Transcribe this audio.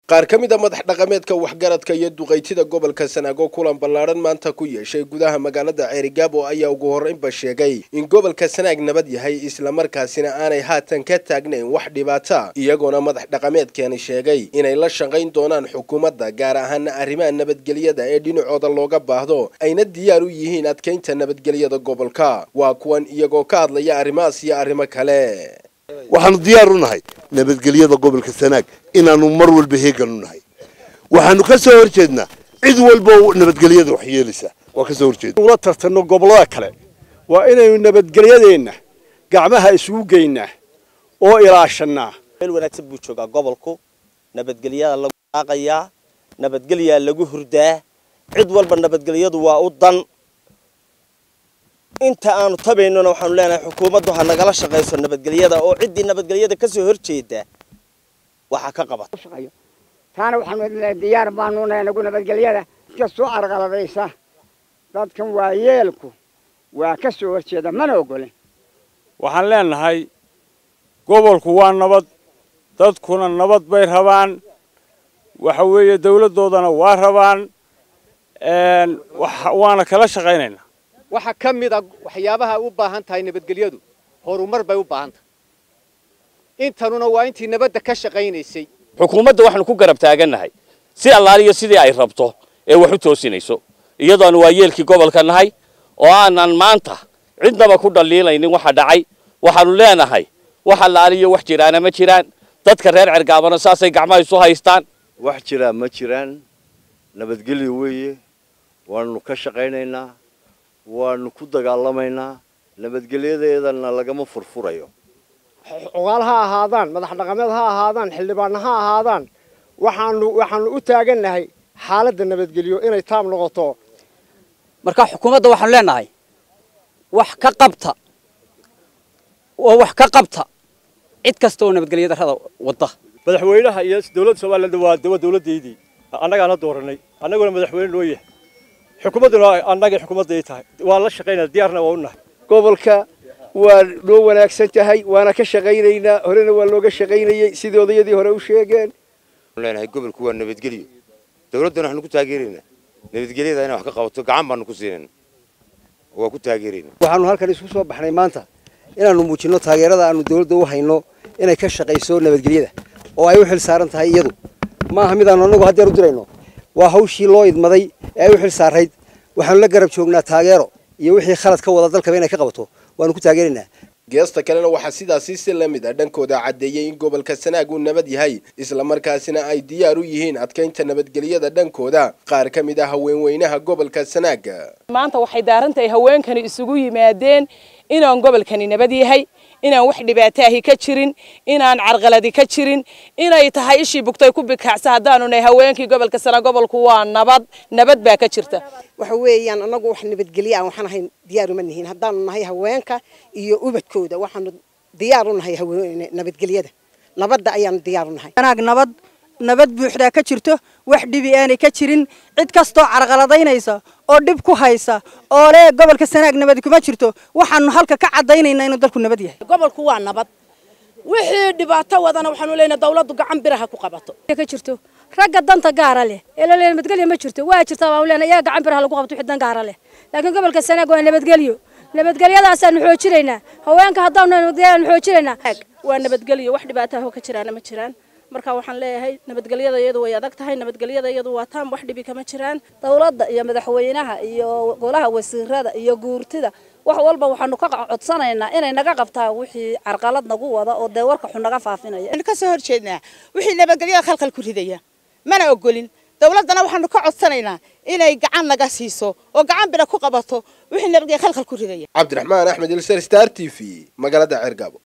qaar ka mid a madax dhaqameedka waxgaradka iyo duqaytida gobolka sanaago kulan ballaadhan maanta ku yeeshay gudaha magaalada ceerigaabo ayaa ugu horreynba sheegay in gobolka sanaag nabad yahay islamarkaasina aanay haatan ka taagnayn wax dhibaata iyagoona madax dhaqameedkeeni sheegay inay la shaqayn doonaan xukuumadda gaar ahaana arrimaha nabadgelyada ee dhinacooda looga baahdo ayna diyaar u yihiin adkaynta nabadgelyada gobolka waa kuwan iyagoo ka hadlaya arrimahaas iyo arrimo kale waxaanu diyaar u nahay nabadgelyada gobolka sanaag inaanu mar walba heegan u nahay waxaanu ka soo horjeednaa cid walba nabadgelyada wax yeelaysa waa ka soo horjeeda ula tartanno gobollada kale waa inaynu nabadgelyadeenna gacmaha isugu geynaa oo ilaashannaa meel wanaagsan buu joogaa gobolku nabadgelyadaa lagu daaqayaa nabadgelyaa lagu hurdaa cid walba nabadgelyadu waa u dan inta aanu tabaynona waxaanu leenahay xukuumaddu ha nagala shaqayso nabadgelyada oo ciddii nabadgelyada ka soo horjeeda waxaa ka qabata taana waxaanu diyaar baanu nahay nagu nabadgelyada iska soo arqaladaysa dadkan waa yeelku waa ka soo horjeeda mana ogolin waxaan leenahay gobolku waa nabad dadkuna nabad bay rabaan waxa weeye dawladdoodana waa rabaan waana kala shaqaynaynaa waxaa ka mid a waxyaabaha u baahan tahay nabadgelyadu horumar bay u baahan tahay intanuna waa intii nabadda ka shaqaynaysay xukuumadda waxaanu ku garab taagannahay si allaaliyo sidii ay rabto ee wax u toosinayso iyadoonu waa yeelkii gobolka nahay oo aanan maanta cidnaba ku dhaliilaynin waxa dhacay waxaanu leenahay wax allaaliyo wax jiraana ma jiraan dadka reer cergaabana saasay gacmaha isu haystaan wax jiraa ma jiraan nabadgelyo weeye waanu ka shaqaynaynaa waanu ku dagaalamaynaa nabadgelyadeedana lagama furfurayo cuqaal ha ahaadaan madax dhaqameed ha ahaadaan xildhibaanna ha ahaadaan waxaanu waxaanu u taagannahay xaaladda nabadgelyo inay taab noqoto marka xukuumadda waxaanu leenahay wax ka qabta oo wax ka qabta cid kasta oo nabadgelyo darrada wadda madaxweynaha iyo dawladda somaliland waa waa dawladdaydii annagaana dooranay annaguna madaxweyne loo yahay xukuumadduna annaga xukuumadday tahay waa la shaqaynaa diyaarna waa u nahay gobolka waa noo wanaagsan tahay waana ka shaqaynaynaa horena waa looga shaqaynayey sidii odayadii hore u sheegeen leenahay gobolku waa nabadgelyo dawladdana waxaanu ku taageeraynaa nabadgelyada inay wax ka qabato gacan baanu ku siinayna waa ku taageeraynaa waxaanu halkan isku soo baxnay maanta inaanu muujinno taageerada aanu dawladda u hayno inay ka shaqayso nabadgelyada oo ay u xil saaran tahay iyadu maaha midaanu annagu haddeer u dirayno waa hawshii loo idmaday ee ay u xil saarayd waxaanu la garab joognaa taageero iyo wixii khalad ka wada dalkaba inay ka qabato waanu ku taageeraynaa geesta kalena waxaa sidaasi si la mid a dhankooda caddeeyey in gobolka sanaag uu nabad yahay islamarkaasina ay diyaar u yihiin adkaynta nabadgelyada dhankooda qaar ka mid ah haweenweynaha gobolka sanaag maanta waxay daarantahay haweenkani isugu yimaadeen inaan gobolkani nabad yahay inaan wax dhibaataahi ka jirin inaan carqaladi ka jirin inay tahay ishii bugtay ku bikacsa haddaanu nahay haweenkii gobolka sana gobolku waa nabad nabad baa ka jirta waxa weeyaan annagu wax nabadgelyo aan waxaan ahayn diyaar uma nihiin haddaanu nahay haweenka iyo ubadkooda waxaanu diyaar u nahay nabadgelyada nabadda ayaanu diyaar u nahay anaag nabad nabad buuxdaa ka jirto wax dhibi aanay ka jirin cid kastoo carqaladaynaysa oo dhib ku haysa oo lee gobolka sanaag nabad kuma jirto waxaanu halka ka cadaynaynaa inuu dalku nabad yahay gobolku waa nabad wixii dhibaato wadana waxaanu leenahay dawladdu gacan biraha ku qabato ka jirto ragga danta gaara leh ee la leeyahay nabadgelyo ma jirto waa jirtaa waanu leenahay iyaga gacan biraha lagu qabto wixii dan gaara leh laakiin gobolka sanaag waa nabadgelyo nabadgelyadaasaanu xoojinaynaa haweenka haddaanu nabadgelyaanu xoojinaynaa waa nabadgelyo wax dhibaataha ka jiraana ma jiraan marka waxaan leeyahay nabadgelyada iyadu way adag tahay nabadgelyada iyadu waa taam wax dhibi kama jiraan dawladda iyo madaxweynaha iyo golaha wasiirada iyo guurtida wax walba waxaanu ka codsanaynaa inay naga qabtaan wixii carqalad nagu wada oo dee warka xun naga faafinaya ka soo horjeednaa wixii nabadgelyada khalkhal ku ridaya mana ogolin dawladdana waxaanu ka codsanaynaa inay gacan naga siiso oo gacan bira ku qabato wixii nabadgelya khalkhal ku ridaya cabdiraxmaan axmed ilser star t v magaalada ceergaabo